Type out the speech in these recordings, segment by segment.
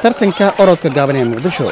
tartanka orodka gaaban ee muqdisho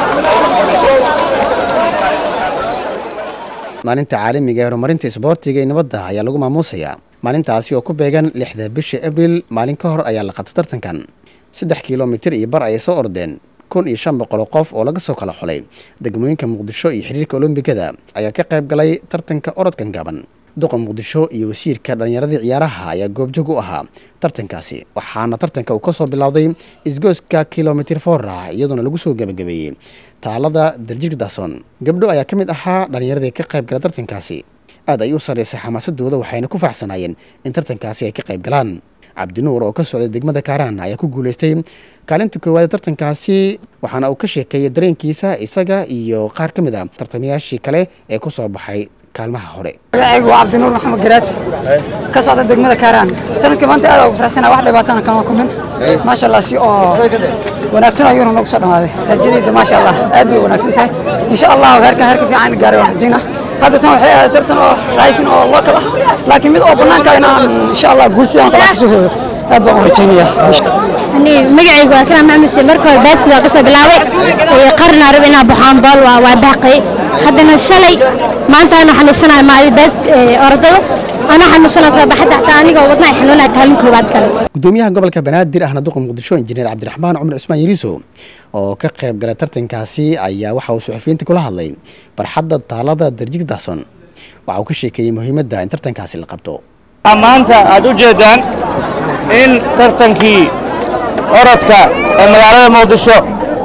maalinta caalamiga ee horumarinta isboortiga iyo nabadda ayaa lagu maamuusayaa maalintaasi oo ku beegan lixda bisha abril maalin ka hor ayaa la qabtay tartankan saddex kilomitir iyo bar ayay soo ordeen kun iyo shan boqol qof oo laga soo kala xulay degmooyinka muqdisho iyo xiriirka olombigada ayaa ka qayb galay tartanka orodkan gaaban duqa muqdisho iyo wasiirka dhallinyaradii ciyaaraha ayaa goobjoog u ahaa tartankaasi waxaana tartanka uu ka soo bilowday isgooska kilomitir foora iyadoona lagu soo gebagabeeyey taalada darjir dason gabdho ayaa ka mid ahaa dhallinyaradii ka qayb gala tartankaasi aad ay u sarreysay xamaasadooda waxayna ku faraxsanaayeen in tartankaasi ay ka qayb galaan cabdinuur oo ka socday degmada kaaraan ayaa ku guulaystay kaalinta koowaad ee tartankaasi waxaana uu ka sheekeeyey dareenkiisa isaga iyo qaar ka mid a tartamayaashii kale ee ku soo baxay kaalmaha hore magacaygu waa cabdinuur maxamed garaad ka socda degmada kaaraan sanadkii maanta aad ugu faraxsana wax dhibaatana kama kumin maasha allah si oo wanaagsan ayuuna noogu soo dhamaaday rajadayda maasha allah aad bay wanaagsan tahay insha allah heerkan heerka fiican gaaray waan rajayna hadda tan waxay ahayd tartan oo raaysin oo local ah laakiin mid oo bannaanka inaan insha allah guul sidaan kala kasoo hooyo aad baan u rajaynaya magacaygu waa kanaa maxamed xuseen marka hore baaskil waa kasoo bilaabay qarna rab inaa baxaan bool waa waa baaqay haddana shalay maanta ana xanuunsanayo maadi baas orodada ana xanuunsanayo soo baxay xataa anigoo wadnaha xanuunaya kaalin koowaad kale gudoomiyaha gobolka banaadir ahna duqa muqdisho injineer cabdiraxmaan cumar cusmaan yariiso oo ka qayb galay tartankaasi ayaa waxa uu suxufiyiinta kula hadlay barxadda taalada darjig daason waxa uu ka sheekeeyey muhiimadda in tartankaasi la qabto maanta aad u jeeddaan in tartankii orodka ee magaalada muqdisho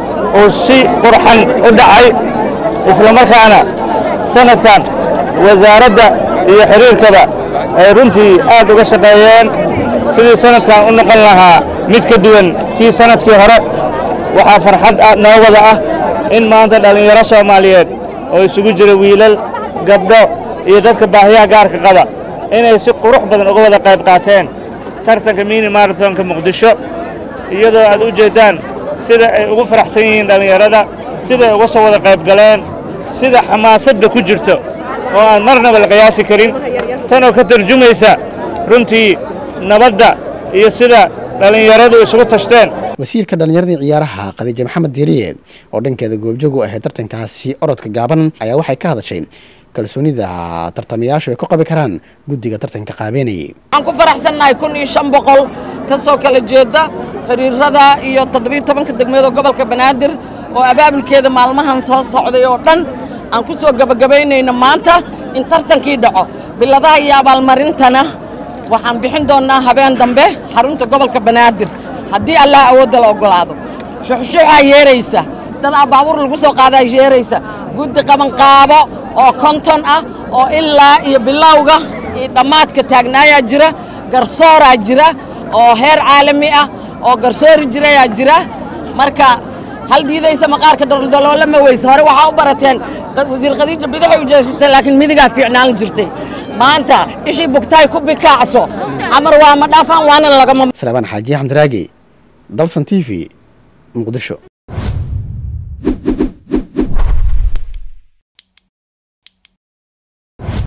uu si qurxan u dhacay islamarkaana sanadkan wasaaradda iyo xiriirkaba ay runtii aad uga shaqeeyeen sidii sanadkan u noqon lahaa mid ka duwan tii sanadkii hore waxaa farxad noo wada ah in maanta dhallinyaro soomaaliyeed oo isugu jira wiilal gabdho iyo dadka baahiyaha gaarka qaba inay si qurux badan uga wada qayb qaateen tartanka mini marathonka muqdisho iyadoo aad u jeeddaan sida ay ugu faraxsan yihiin dhallinyarada siday uga soo wada qayb galeen sida xamaasadda ku jirto oo aan marnaba la qiyaasi karin tanoo ka tarjumaysa runtii nabadda iyo sida dhallinyaradu isugu tashteen wasiirka dhallinyaradii ciyaaraha khadiija maxamed diiriye oo dhankeeda goobjoog u ahayd tartankaasi orodka gaaban ayaa waxay ka hadashay kalsoonida tartamayaashu ay ku qabi karaan guddiga tartanka qaabeynayay waxaan ku faraxsannahay kun iyo shan boqol ka soo kala jeeda xiriirada iyo toddobiyo tobanka degmada gobolka banaadir oo abaabulkeeda maalmahan soo socday oo dhan aan ku soo gebagabaynayno maanta in tartankii dhaco biladaha iyo abaalmarintana waxaan bixin doonnaa habeen dambe xarunta gobolka banaadir haddii allah awoodda la oggolaado shuxshuxaa yeeraysa dad abaabuur lagu soo qaadaa yeeraysa guddi qabanqaabo oo konton ah oo ilaa iyo bilowga iyo dhammaadka taagnaayaa jira garsooraa jira oo heer caalami ah oo garsoori jirayaa jira marka hal diidaysa maqaarka daldaloola ma weyse hore waxaa u barateen wasiir khadiija bidixay u jeesatay laakiin midigaa fiicnaan jirtay maanta ishii bugtaay ku bikaacso camar waa ma dhaafaan waana lagama salabaan xaaji xamdiraagi dalsan t v muqdisho